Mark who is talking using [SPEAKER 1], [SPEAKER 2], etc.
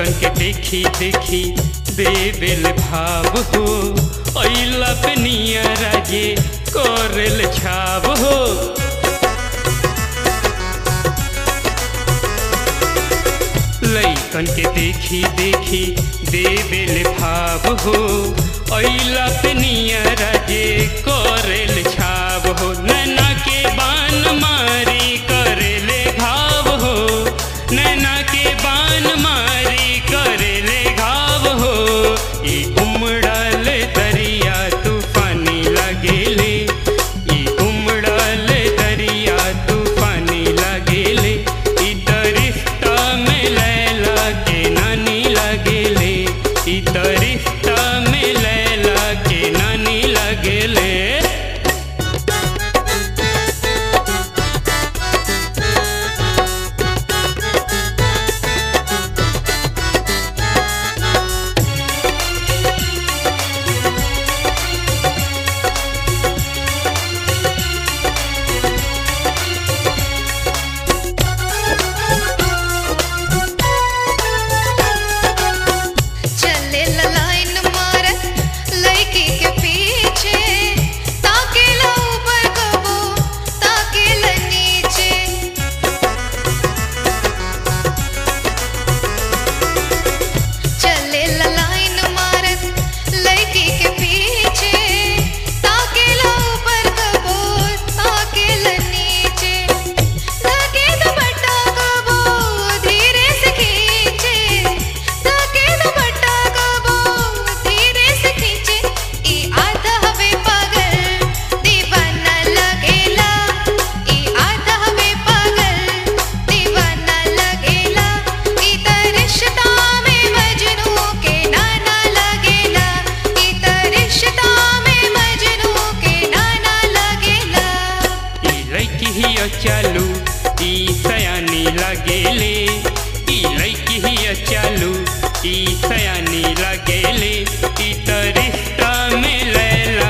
[SPEAKER 1] लैकन के देखी देखी देवेल भाव हो अइला पे नियर जे करेल छाव हो लैकन के देखी देखी देवेल भाव हो अइला पे नियर जे करेल छाव हो नैना के बान मारी करेले घाव हो नैना के बान मारी करेले घाव हो ई उमड़ल दरिया तूफानी लगेले ई उमड़ल दरिया तूफानी लगेले ई दरिश्ता में लैला के नानी लगेले ई दरिश्ता में लैला के नानी लगेले
[SPEAKER 2] चले ला लाइन मारत लड़की के पीछे ताके ला ऊपर कबो ताके ला नीचे चले ला लाइन मारत लड़की के पीछे ताके ला ऊपर कबो ताके ला नीचे ताके दुपट्टा कबो धीरे से खींचे ताके दुपट्टा कबो धीरे से खींचे ई आधा हवे पागल दीवाना लगेला ई आधा हवे पागल दीवाना लगेला ई त रिश्ता में मजनू के नाना लगेला ई त रिश्ता में मजनू के नाना लगेला
[SPEAKER 1] ई लैकी ही चालू ई सयानी लगेले ई लैकी ही चालू ई सयानी लगेले ई त रिश्ता में लैला